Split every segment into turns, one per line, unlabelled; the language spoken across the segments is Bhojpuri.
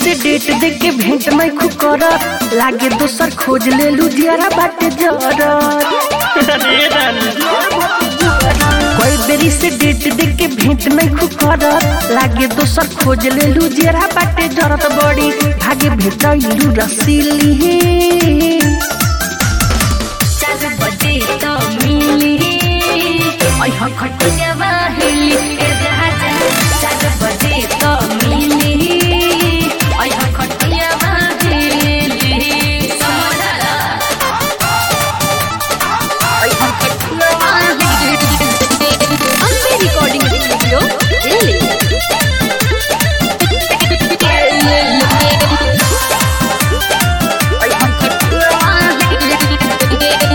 से डेट दे के भेंट मैं खु कर लागे दोसर खोज ले लू दियारा बाटे जर कोई बेरी से डेट दे के भेंट मैं खु कर लागे दोसर खोज ले लू दियारा बाटे जरत बड़ी भागे भेट इलू रसीली
चार बजे तो मिली ओइ हो खटिया बाहेली ए राजा चार बजे तो मिली ओइ हो खटिया बाहेली समझला ओइ हो खटिया बाहेली
ಅಂಬೆ ರೆಕಾರ್ಡಿಂಗ್ ಸ್ಟುಡಿಯೋ ಇಲ್ಲಿ
ओइ हो खटिया बाहेली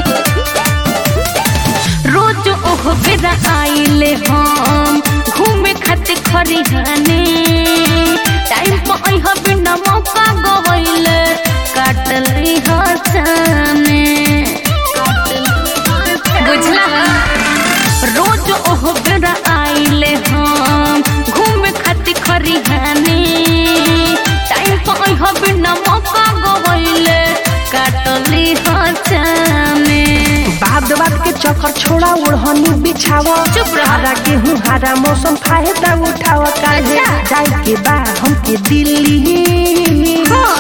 रोज ओह बेरा आइले हम घूमे खातिर खरिहाने टाइम पर अइह बिना मौका गवैले काटली हसाने बुझला रोज ओह बेरा आइले हम घूमे खातिर खरिहाने टाइम पर अइह बिना मौका गवैले काटली हसाने
बाद बात के चक्कर छोड़ा ओढ़नी बिछावा
चुप रह।
हरा गेहूँ हरा मौसम फायदा उठावा काहे
अच्छा।
जाए के बा हमके दिल्ली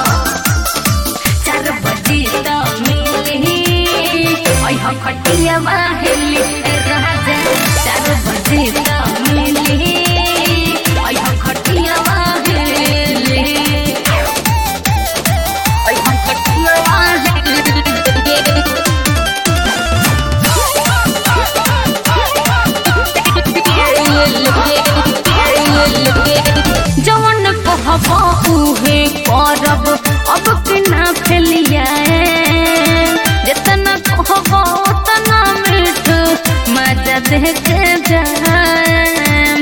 चार बजे तो मिली ओइ हो खटिया बाहेली ए राजा चार बजे तो मिली ओइ हो खटिया बाहेली ओइ हो खटिया बाहेली जवन कहब उहे करब अब के ना फैलिया जितना कहब उतना मीठ मजा दे के जाएम।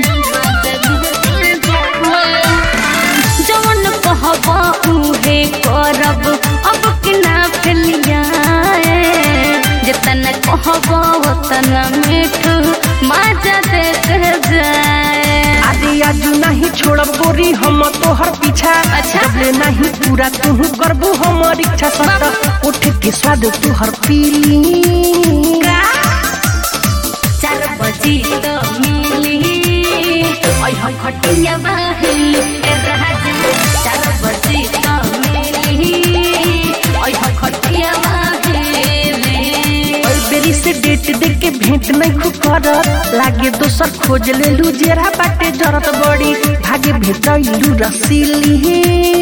जवन कहब उहे करब अब के ना फैलिया जितना कहब उतना मीठ मजा दे के जाए
आदि आजू नहीं छोड़ब गोरी हम तोहर पीछा
अच्छा।
जबले नहीं पूरा तू करबू हमर इच्छा सत उठ के स्वाद तोहर पीली
चार बजी तो मिली ओइ हो खटिया बाहेली ए राजा चार बजी तो मिली ओइ हो खटिया बाहेली
ओइ बेरी से डेट दे के भेंट नहीं खु कर लागे दोसर खोज ले लू जेरा बाटे जरत बड़ी भागे भेट इलू रसीली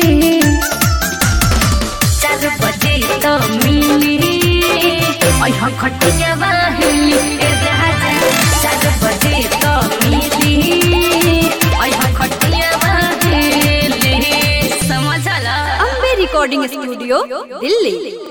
चार बजे तो मिली ओइ हो खटिया बाहेली ए राजा चार बजे तो मिली ओइ हो खटिया बाहेली समझला
ಅಂಬೆ ರೆಕಾರ್ಡಿಂಗ್ ಸ್ಟುಡಿಯೋ ಇಲ್ಲಿ